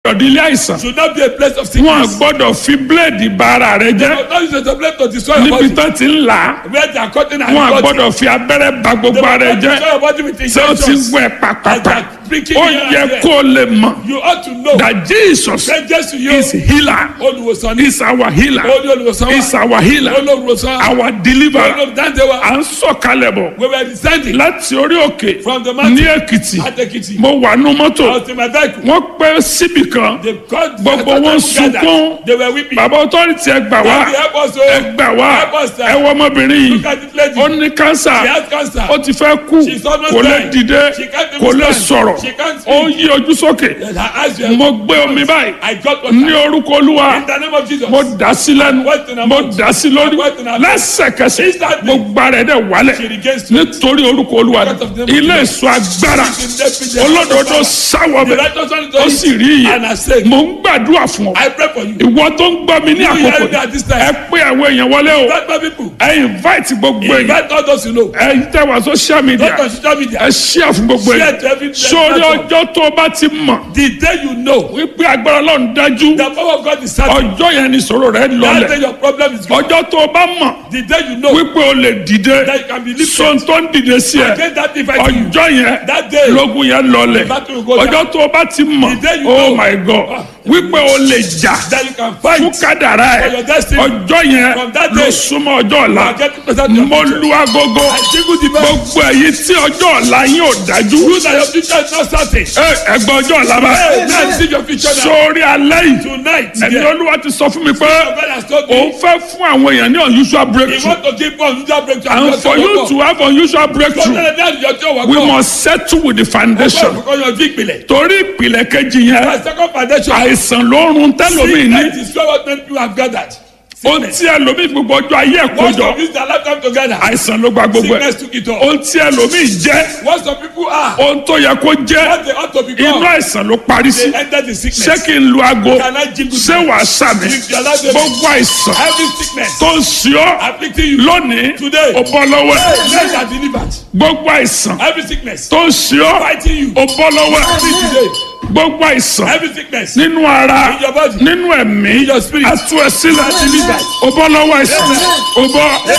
gbọ́dọ̀ di ilé àìsàn should not be a place of wọn sickness. gbọ́dọ̀ fi bíléèdì ba ara rẹ jẹ́ But not use it as a place to destroy your níbi body. tán ti ń là á Where they are cutting and wọn cutting. gbọ́dọ̀ fi abẹ́rẹ́ ba gbogbo ara rẹ They will jẹ́ destroy your body with ṣé o ti injections. gbọ́ ẹ pàpàpà Like pricking ó here and yẹ there. kó o lè mọ̀ You ought to know that Jesus that Jesus you is healer olùwòsàn ní is our healer olú olùwòsàn is wa our healer olùwòsàn our deliverer olùdáǹdè wa à ń sọ̀kalẹ̀ bọ̀ we were descending láti orí òkè from the mountain ní Èkìtì at Ekiti. mo wà nú mọ́tò I was in my vehicle. wọ́n pẹ́ síbì kan They called Gbogbo wọn sunkún. They were weeping. bàbá ọtọ́rìtì ẹ gbà wá Daddy, help us ẹ o. gbà wá Help us, sir. ẹ wọ ọmọbìnrin yìí Look at this lady. ó ní kánsà She has cancer. ó ti fẹ́ kú She's almost kò lè dying. dìde She can't even kò lè stand. sọ̀rọ̀ She can't ó speak. yí ojú sókè Her eyes were mo gbé omi báyìí I got what ní orúkọ olúwa In the name of Jesus. mo dà sí lẹ́nu What in her mo mouth? dà sí lórí What in her mouth? lẹ́sẹ̀kẹsẹ̀ Instantly. mo gba rẹ̀ dẹ̀ wálẹ̀ She regains strength. nítorí orúkọ olúwa Because of the name of ilé Jesus. èso agbára She's in the olódodo sáwọ The bẹ̀ righteous one is ó doing sì rí And I iye say, mo ń gbàdúrà fún ọ I pray for you. ìwọ tó ń gbọ́ mi ní You àkókò hear me at this time. ẹ pé àwọn èèyàn wọlé o Invite my people. ẹ invite gbogbo èèyàn Invite all those you know. ẹ tẹ wá social media Not on social media. ẹ share fún gbogbo Share èèyàn to every sórí platform. ọjọ́ tó o bá ti mọ̀ The day you know wípé agbára Ọlọ́run dájú the power of God is certain. ọjọ́ yẹn ni ìṣòro rẹ That lọlẹ̀ day your problem is gone. ọjọ́ tó o bá mọ̀ The day you know wípé o lè dìde that you can be lifted. sọ́n tó ń dìde sí ẹ Against that device you. ọjọ́ yẹn That day. lógun yẹn lọlẹ̀ battle will go down. ọjọ́ tó o bá ti mọ̀ The day you oh know. my god wípé o lè jà That you can fún fight. kádàrá For ẹ your destiny. ọjọ́ yẹn From that ló day. súnmọ́ ọjọ́ ọ̀la You are getting closer to your mo future. lu agogo I jingle the bell. gbogbo èyí tí ọjọ́ ọ̀la yín ò dájú You that your future is not certain. ẹ ẹgbẹ́ ọjọ́ ọ̀la bá Hey, now see your future now. sórí alẹ́ yìí Tonight, ẹ̀mí yeah. olúwa ti sọ fún mi pé God has told òun me fẹ́ fún àwọn èèyàn ní unusual he breakthrough want to give one unusual breakthrough. and for you to have unusual breakthrough we must settle with the foundation Because your big belle. torí ìpìlẹ̀ kejì yẹn My second foundation. àìsàn ló ń run tẹ́lómi ní Sickness is what many people have gathered. ohun tí ẹlòmíì gbogbo ọjọ́ ayé ẹ̀ Once kójọ of use their lifetime together. àìsàn ló gba gbogbo ẹ̀ Sickness took it all. ohun tí ẹlòmíì jẹ́ What some people are. ohun tó yẹ kó jẹ́ What they ought to inú become. àìsàn ló parí sí They enter the ṣé sickness. kí n lu aago Can I jingle ṣé wàá sàmì If you allow them- gbogbo àìsàn Every sickness tó ń ṣe ọ́ afflicting you. lónìí Today. ó bọ́ lọ́wọ́ ẹ̀ Let are delivered. gbogbo àìsàn Every sickness tó ń ṣe ọ́ fighting you. ó bọ́ lọ́wọ́ ẹ̀ Free today. gbogbo àìsàn Every sickness. nínú ara In your body. nínú ẹ̀mí In your spirit. àtú ẹ sílẹ̀ delivered. ó bọ́ lọ́wọ́ àìsàn ó bọ́